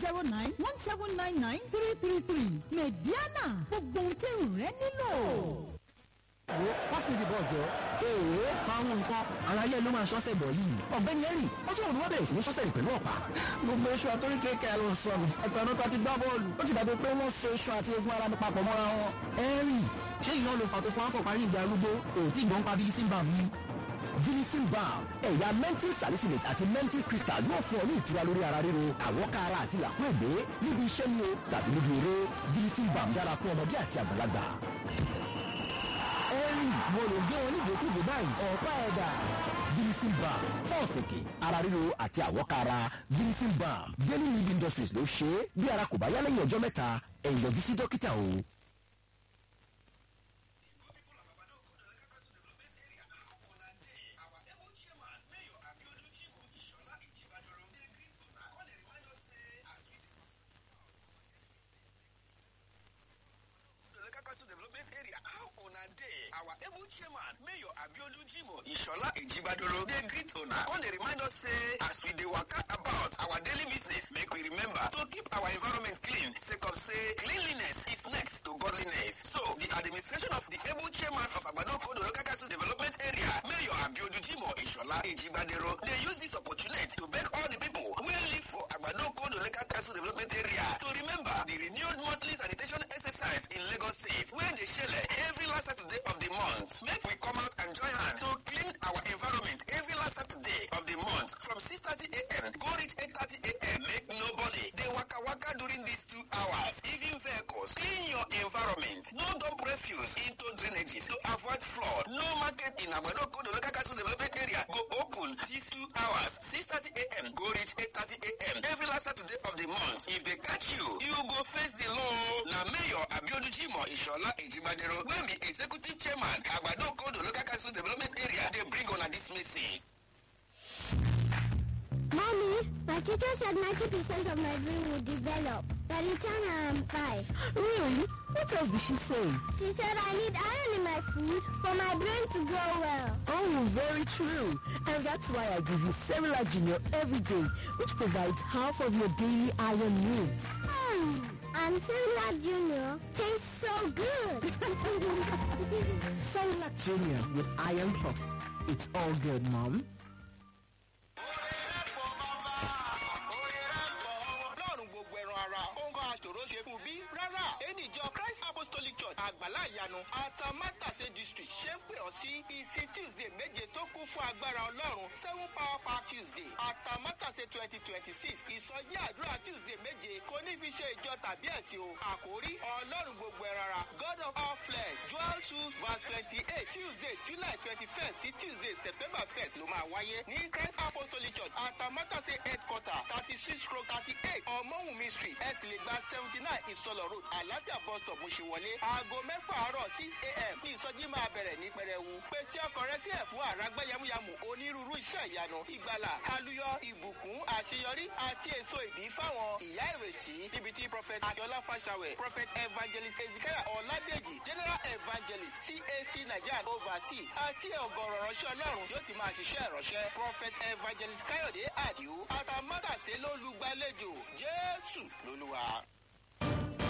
zero nine one seven nine nine three three three mediana gbogbo ohun tí ìrùn rẹ nílò. wo pass me the ball jọ. èèwọ̀ àwọn nǹkan ara ilé ló máa ṣọ́sẹ̀ bọ̀ yìí. ọ̀gbẹ́ni henry ó tún òun wá bẹ̀rẹ̀ sí ní ṣọ́sẹ̀ rẹ̀ pẹ̀lú ọ̀pá. gbogbo iṣu àtórí kékeré ló ń sọ mi ẹ̀pẹ̀ ọ̀nà kan ti gbá bọ́ọ̀lù ó ti dàbí pé wọ́n so iṣu àti egun ara mi papọ̀ mọ́ra wọn. henry ṣé ìyá ló fà tó fún afọ parí ìgbà arúgbó òtí ìgbọ́n pa bíi simba mi. Vilicin balm ẹ̀yà menthol salicylate àti menthol crystal yóò fún ọ ní ìtura lórí ara ríro àwọ̀ká ara àti làkúègbé níbi iṣẹ́ ni o tàbí níbi eré Vilicin balm dára fún ọmọdé àti àgbàlagbà. henry mo lè gé wọn nígbèkúgbè báyìí ọ̀pá ẹ̀dà. Vilicin balm fún ọ̀fẹ̀kẹ̀ ara ríro àti àwọ̀ká ara Vilicin balm Daily Need Industries ló ṣe é bí ara kò bá yá lẹ́yìn ọjọ́ mẹ́ta ẹ yọjú sí dókítà o. development area how una dey our able chairman mayor abiodun jimoh ishola ejibadoro dey greet una come dey remind us say as we dey waka about our daily business make we remember to keep our environment clean sake of say cleanliness is next to godliness so the administration of the able chairman of agbadokodo local council development area mayor abiodun jimoh ishola ejibadoro dey use this opportunity to beg all the people wey live for agbadokodo local council development area to remember the renewed monthly sanitation exercise in lagos state wey dey shele every last saturday of the month make we come out and join hand to clean our environment every last saturday of the month from 6:30am go reach 8:30am make nobody dey waka waka during these two hours even vehicles clean your environment no dump refuse into drainages to avoid flood no market in agbadokodo local council development area go open these two hours 6:30am go reach 8:30am every last saturday of the month if they catch you you go face the law na mayor abiodun jimoh ishola ejibadero wey be executive chairman agbadokodo local council development area dey bring una dis message. Mommy, my teacher said 90% of my brain will develop by the time I am five. really what else did she say. She said I need iron in my food for my brain to grow well. Oh, very true. And that's why I give you Cerelac Junior every day, which provides half of your daily iron needs. Hmm. And Cerelac Junior tastes so good. Cerelac Junior with Iron Plus. It's all good, Mom. ọlọ́run gbogbo ẹran ara ó ń kọ́ aṣòro ṣe fún bí rárá ènìjọ christ apostolic church àgbàlá ìyanu atamátàsé district ṣe ń pè ọ́ sí ìsìn tuesday méje tó kún fún agbára ọlọ́run seven power pack tuesday atamátàsé twenty twenty six ìsọjí àdúrà tuesday méje kò ní fi ṣe ìjọ tàbí ẹ̀sìn o àkórí ọlọ́run gbogbo ẹran ara god of all flesh joel two verse twenty eight tuesday july twenty first sí tuesday september first ló máa wáyé ní christ apostolic church atamátàsé headquarter thirty six stroke thirty eight ọmọwùnmí street ẹ sì lè gba seventy nine ìsọlọ road alájà bus stop mọ̀ṣẹ̀wọlé aago mẹ́fà àárọ̀ six a.m. ní ìsọjí máa bẹ̀rẹ̀ ní pẹrẹwu pèsè ọkọ̀ rẹ sílẹ̀ fún àràgbá yamuyamu onírúurú iṣẹ́ ìyanu ìgbàlà aluyọ ìbùkún àṣeyọrí àti èso ìbí fáwọn ìyá ìrètí níbi tí prophet akiola fashawe prophet evangelist ezekiel ọ̀làdèjì general evangelist cac nigeria oversee àti ọ̀gọ̀rọ̀ ránṣẹ́ ọlọ́run yóò ti máa ṣiṣẹ́ ìránṣẹ́ prophet evangelist káyọ̀dé àdìo àtàmátàsé ló lùgbàlejò jésù lolúwa.